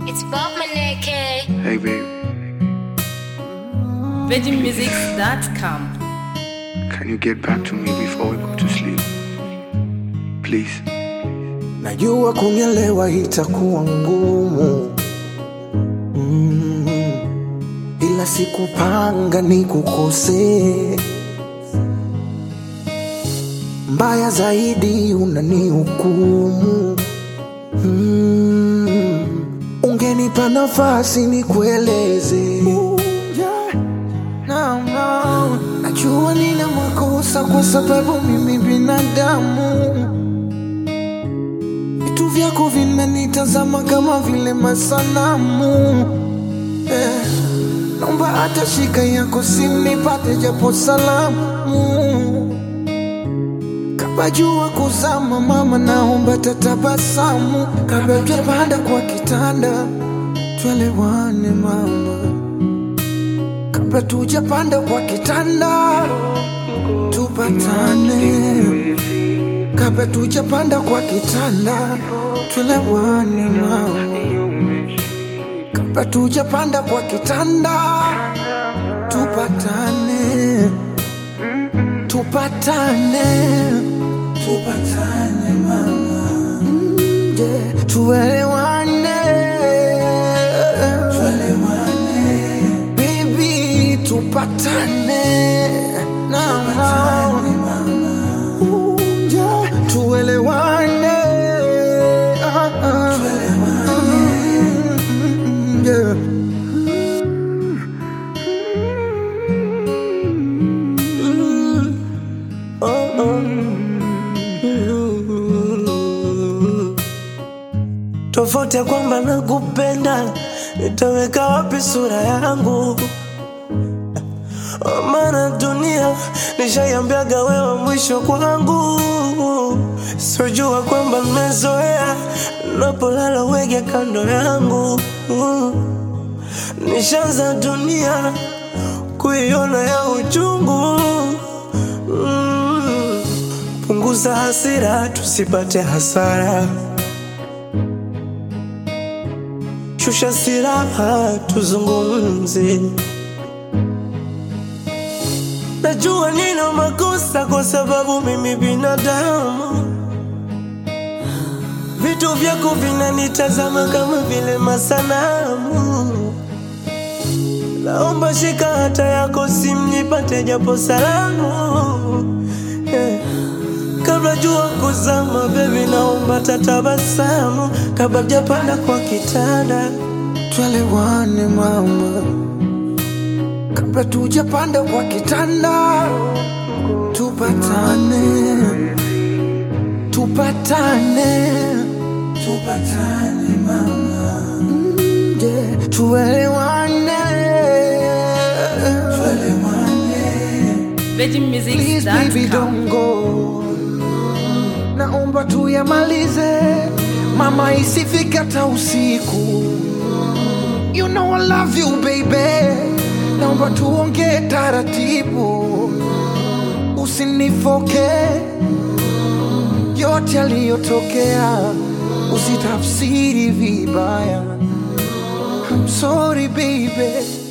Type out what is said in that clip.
It's Bob Maneke. Hey, babe, VeggieMusics.com. can you get back to me before we go to sleep? Please. Najua kunielewa itakuwa ngumu mm, ila sikupanga nikukosee. Mbaya zaidi unanihukumu mm, ungenipa nafasi nikueleze. Yeah. No, no. Najua nina makosa kwa sababu mimi binadamu vitu vyako vinanitazama kama vile masanamu eh. Naomba hata shika yako simu nipate japo salamu kabla jua kuzama, mama, naomba tatabasamu kabla tujapanda kwa kitanda, tuelewane mama, kabla tujapanda kwa kitanda, tupatane kabla tujapanda kwa kitanda tuelewane mama, kabla tujapanda kwa kitanda tupatane, tupatane, tupatane mama, Mm, yeah. tuelewane, tuelewane baby, tupatane na Ooh, tuelewane Ah, ah. Mm, yeah. Mm. Oh, oh. Mm. tofauti ya kwamba nakupenda nitaweka wapi sura yangu maana dunia nishaiambiaga wewe mwisho kwangu sijua kwamba mmezoea napolala wege kando yangu nishaanza dunia kuiona ya uchungu Mm. punguza hasira tusipate hasara shusha siraha tuzungumze Najua nina makosa kwa sababu mimi binadamu. Vitu vyako vinanitazama kama vile masanamu. Naomba shika hata yako simu nipate japo salamu. Yeah. Kabla jua kuzama, baby, naomba tatabasamu kabla japanda kwa kitanda. Tuelewane mama kabla tujapanda kwa kitanda, tupatane, tupatane, tupatane mama, Mm, yeah. tuelewane, tuelewane. Please baby VeggieMusics.com. don't go, naomba tuyamalize mama, isifike hata usiku. You know I love you baby, naomba tuongee taratibu, usinifoke yote yaliyotokea, usitafsiri vibaya. I'm sorry baby.